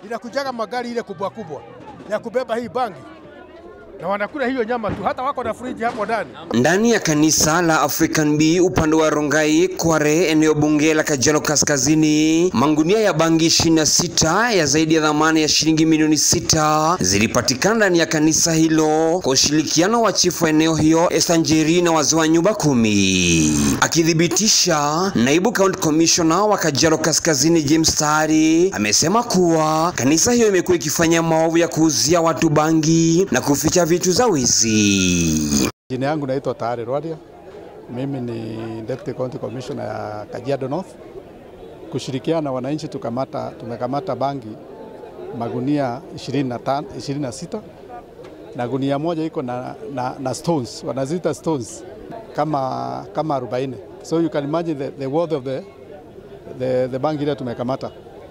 inakujaga magari ile kubwa kubwa ya kubeba hii bangi na wanakula hiyo nyama tu, hata wako na friji hapo ndani. Ndani ya kanisa la African B upande wa Rongai, Kware, eneo bunge la Kajiado Kaskazini, mangunia ya bangi 26 ya zaidi ya dhamani ya shilingi milioni sita zilipatikana ndani ya kanisa hilo kwa ushirikiano wa chifu wa eneo hiyo Esther Njeri na wazee wa nyumba kumi. Akithibitisha, naibu county commissioner wa Kajiado Kaskazini James Tari amesema kuwa kanisa hiyo imekuwa ikifanya maovu ya kuuzia watu bangi na kuficha vitu za wizi. Jina yangu naitwa Tayari Rwadia. Mimi ni Deputy County Commissioner ya Kajiado North. Kushirikiana na wananchi tukamata, tumekamata bangi magunia 25, 26 na gunia moja iko na, na, na stones wanaziita stones kama, kama 40 so you can imagine the, the worth of the, the, the bangi ile tumekamata.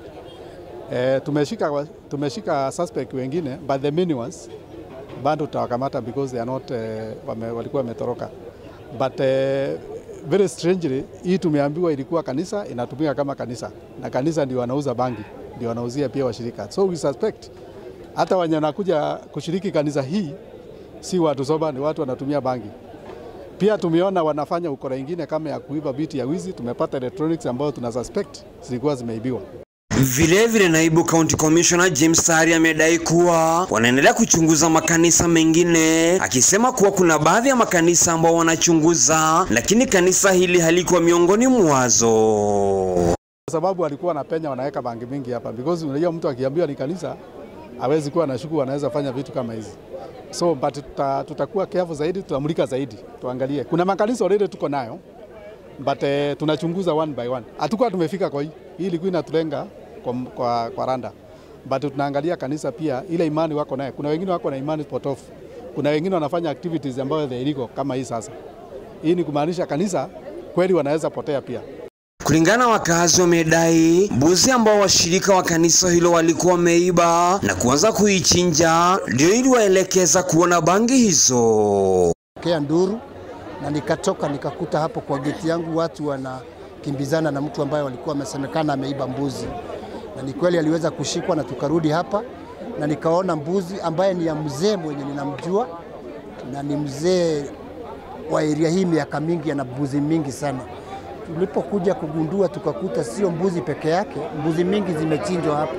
E, tumeshika, tumeshika suspect wengine but the main ones bado tutawakamata because they are not uh, wame, walikuwa wametoroka but uh, very strangely hii tumeambiwa ilikuwa kanisa inatumika kama kanisa na kanisa ndio wanauza bangi ndio wanauzia pia washirika so we suspect hata wenye wanakuja kushiriki kanisa hii si watu soba, ni watu wanatumia bangi. Pia tumeona wanafanya ukora ingine kama ya kuiba biti ya wizi. Tumepata electronics ambayo tuna suspect zilikuwa zimeibiwa. Vilevile vile naibu county commissioner James Tari amedai kuwa wanaendelea kuchunguza makanisa mengine, akisema kuwa kuna baadhi ya makanisa ambao wanachunguza, lakini kanisa hili halikuwa miongoni mwazo. Kwa sababu walikuwa wanapenya wanaweka bangi mingi hapa, because unajua mtu akiambiwa ni kanisa hawezi kuwa na shuku, anaweza fanya vitu kama hizi. So but tuta, tutakuwa careful zaidi, tutamulika zaidi, tuangalie. Kuna makanisa already tuko nayo but uh, tunachunguza one by one. Hatukuwa tumefika kwa hii, hii ilikuwa inatulenga kwa, kwa, kwa randa but tunaangalia kanisa pia ile imani wako naye. Kuna wengine wako na imani potofu, kuna wengine wanafanya activities ambayo they illegal kama hii sasa. Hii ni kumaanisha kanisa kweli wanaweza potea pia. Kulingana na wakazi wamedai mbuzi ambao washirika wa kanisa hilo walikuwa wameiba na kuanza kuichinja ndio iliwaelekeza kuona bangi hizo. kea nduru na nikatoka nikakuta hapo kwa geti yangu watu wanakimbizana na mtu ambaye walikuwa wamesemekana ameiba mbuzi, na ni kweli aliweza kushikwa, na tukarudi hapa na nikaona mbuzi ambaye ni ya mzee mwenye ninamjua na ni mzee wa eria hii miaka mingi, ana mbuzi mingi sana. Tulipokuja kugundua, tukakuta sio mbuzi peke yake, mbuzi mingi zimechinjwa hapa,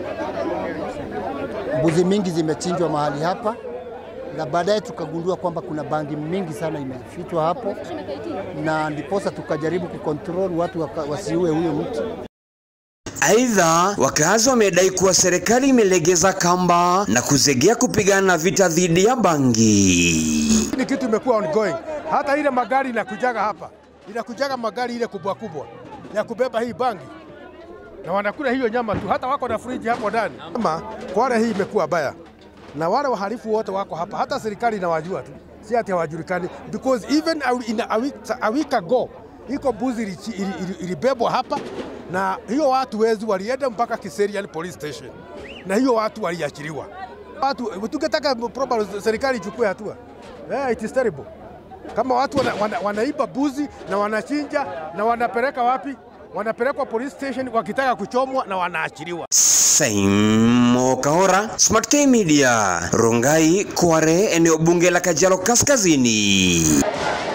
mbuzi mingi zimechinjwa mahali hapa na baadaye tukagundua kwamba kuna bangi mingi sana imefichwa hapo, na ndiposa tukajaribu kukontrol watu waka, wasiue huyo mtu. Aidha, wakazi wamedai kuwa serikali imelegeza kamba na kuzegea kupigana na vita dhidi ya bangi. Ni kitu imekuwa ongoing. Hata ile magari inakujaga hapa, inakujaga magari ile kubwa kubwa ya kubeba hii bangi na wanakula hiyo nyama tu, hata wako na friji hapo ndani. Ama Kwale hii imekuwa baya, na wale wahalifu wote wako hapa, hata serikali inawajua tu, si ati hawajulikani, because even a- in a week, a week ago iko mbuzi ilichi- ili- ili- ilibebwa hapa na hiyo watu wezi walienda mpaka Kiserian police station, na hiyo watu waliachiliwa. Watu tungetaka probably serikali ichukue hatua. Yeah, it is terrible. Kama watu wana, wana, wanaiba buzi na wanachinja na wanapeleka wapi? Wanapelekwa police station wakitaka kuchomwa na wanaachiliwa. Saimo Kahora, Smart K Media, Rongai, Kware, eneo bunge la Kajiado Kaskazini.